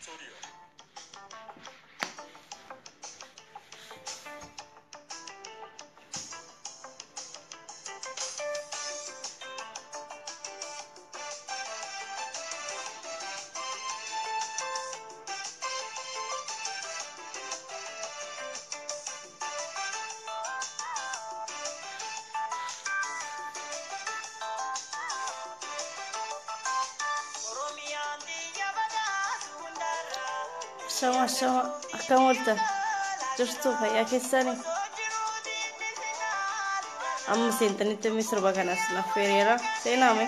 Studio. Shama shama akkam ooltan jirtu fayyaa keessanii amma seentanitti mi sirba kanas laffeereera seenaame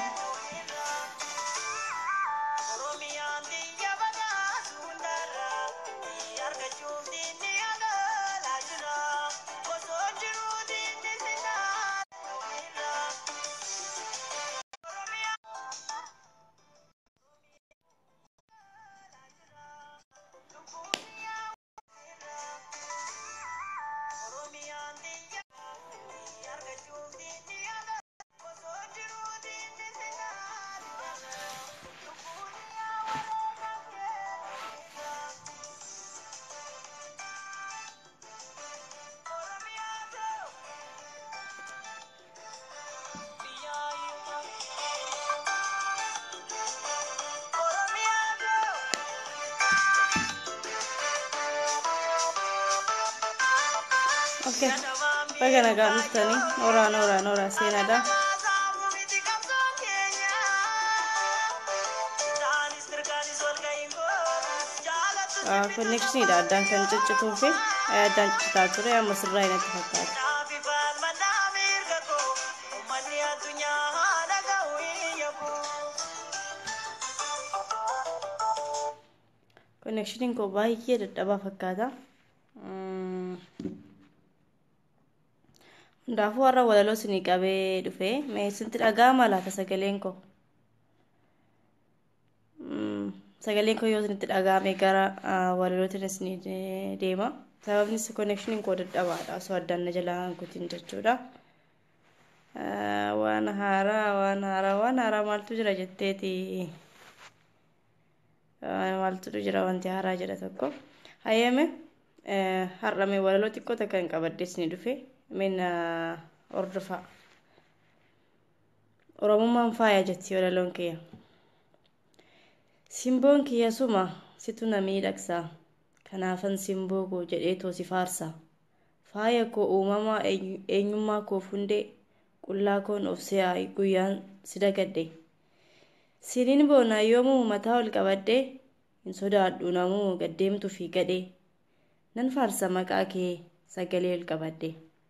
Okay. Baga nagaa dhuftanii nooraa nooraa nooraa seenaadha. Konnekshinidha addaan kan ciccituu fi addaan ciccitaa ture amma sirraa inatti fakkaata. Konnekshiniin koo baay'ee dadhabaa fakkaata. Hundaafuu warra walaloo isinii qabee dhufe mee isinitti dhaga'ama laata sagaleen koo? Sagaleen koo yoo isinitti dhaga'ame gara walalootiin isinii deema. Sababni konnekshiniin koo dadhabaadha osoo addaan na jalaa kutin jechuudha. Waan haaraa waan haaraa waan haaraa maaltu jira jetteeti maaltu jira wanti haaraa jedha tokko. Hayyame har'ame walaloo xiqqoo takka hin qabadde isinii dhufe. min ordofaa oromummaan faaya jetti walaloon kiyya simboon kiyya suma situ na miidhagsaa kanaafan simboo koo jedheetoo si faarsaa faaya koo uumamaa eenyummaa koof hundee qullaa koon of si'aa guyyaan si dagadhe siniin boonaa yoomuu mataa ol qabadhee hin sodaadhu namuu gaddeemtu fi gadhee nan faarsa maqaa kee sagalee ol qabadhe.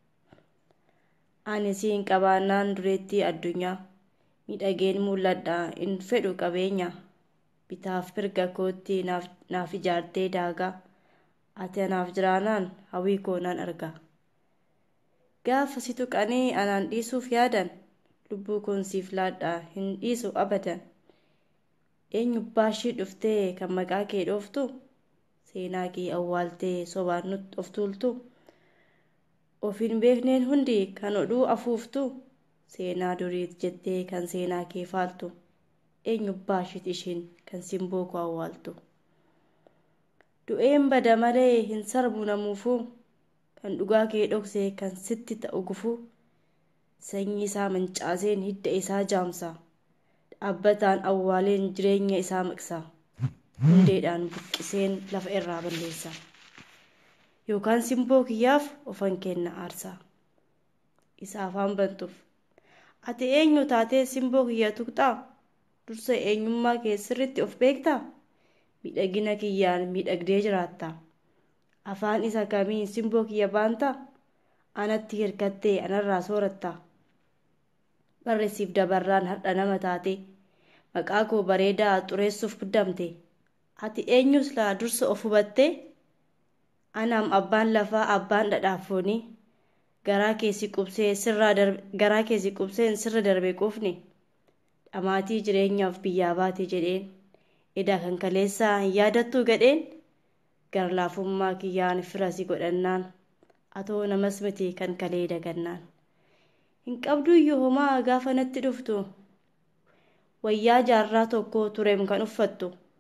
ani siin qabaannaan dureettii addunyaa miidhageen mul'adha hin fedhu qabeenya bitaaf mirga kootti naaf ijaartee daagaa ati anaaf jiraanaan hawwii koo nan arga gaafa si tuqanii anaan dhiisuuf yaadan lubbuu koon siif laadha hin dhiisu abadan eenyu baashii dhuftee kan maqaa kee dhooftu seenaa kee awwaaltee sobaan nutti of tuultu. ofiin beekneen hundi kan odhuu afuuftu seenaa duriit jettee kan seenaa kee faaltu eenyu baashit ishiin kan simboo koo awwaaltu du'een bada malee hin sarbu namuufuu kan dhugaa kee dhoksee kan sitti ta'u gufuu sanyii isaa mancaaseen hidda isaa jaamsa dhaabbataan awwaaleen jireenya isaa miqsa hundeedhaan buqqiseen lafa irraa balleessa. yookaan simboo kiyyaaf ofan kenna aarsaa isa afaan bantuuf ati eenyu taatee simboo kiyya tuqxaa dursa eenyummaa kee sirritti of beektaa miidhagina kiyyaan miidhagdee jiraattaa afaan isa kamiin simboo kiyya baantaa anatti hirkattee anarraa soorattaa barreessiif dabarraan har'a nama taate maqaa koo bareedaa xureessuuf guddamte ati eenyus laa dursa of hubattee anaam abbaan lafaa abbaan dhadhaafooni garaa keessi qubsee sirraa garaa keessi qubseen sirra darbe quufni dhamaatii jireenyaaf biyyaa baate jedheen edaa kan kaleessaa hin yaadattuu gadheen garlaafummaa kiyyaan firasi godhannaan atoo namas miti kan kalee dagannaan hin qabduyyuu homaa gaafa natti dhuftu wayyaa jaarraa tokko tureem kan uffattu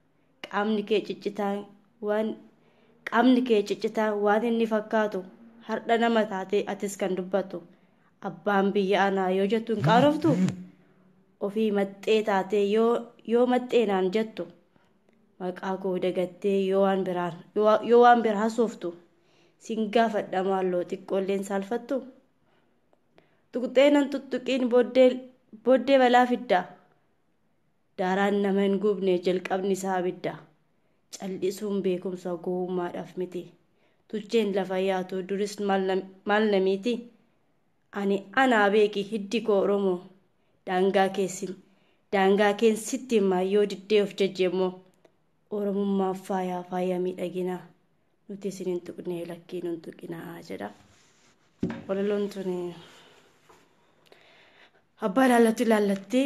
qaamni kee ciccitaa waan qaamni kee ciccitaa waan inni fakkaatu hardha nama taatee atis kan dubbattu abbaan biyya anaa yoo jettu hin qaanoftu ofii maxxee taatee yoo maxxeenaan jettu maqaa koo dagattee yoo waan biraan yoo waan biraa hasooftu sin gaafadha maalloo xiqqoolleen saalfattu tuqxeenan tuttuqiin booddee balaa fidda daaraan nama hin gubne jalqabni isaa abidda callisuun beekumsa gowwummaadhaaf miti tucheen lafa yaatu duris maal namiiti ani anaa beeki hiddi koo oromoo daangaa keessin daangaa keessatti immoo yoo diddee of jajjeemmoo oromummaaf faayaa faaya miidhaginaa nuti isin hin tuqne lakkii nun tuqinaa jedha walaloon tun abbaa ilaallatti ilaallatti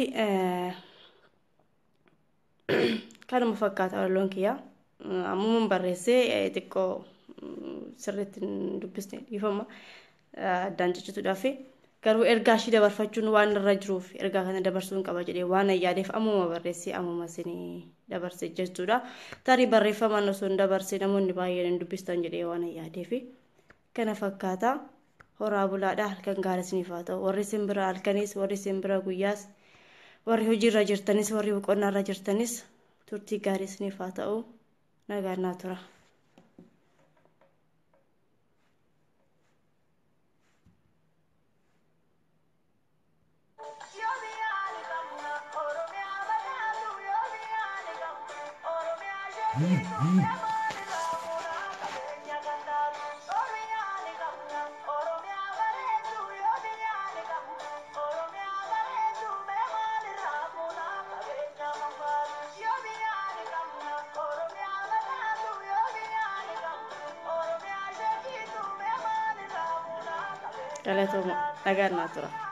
kanuma fakkaata walaloon kiyya ammumaan barreessee xiqqoo sirriitti hin dubbisne dhiifama addaan jechuudhaaf garuu ergaa ishii dabarfachuun waan irra jiruuf ergaa kana dabarsuun qaba jedhee waan yaadeef ammuma barreessee ammuma isinii dabarse jechuudha tarii barreeffamaan osoo hin dabarse namoonni baay'een hin dubbistan jedhee waan yaadeef kana fakkaata horaa bulaadha halkan gaarii isiniif haa ta'u warri simbira halkanis warri simbira guyyaas warri hojiirra jirtanis warri boqonnaarra jirtanis turtii gaarii isiniif haa ta'u nagaan naa tura. Galatooma nagaan naa tura.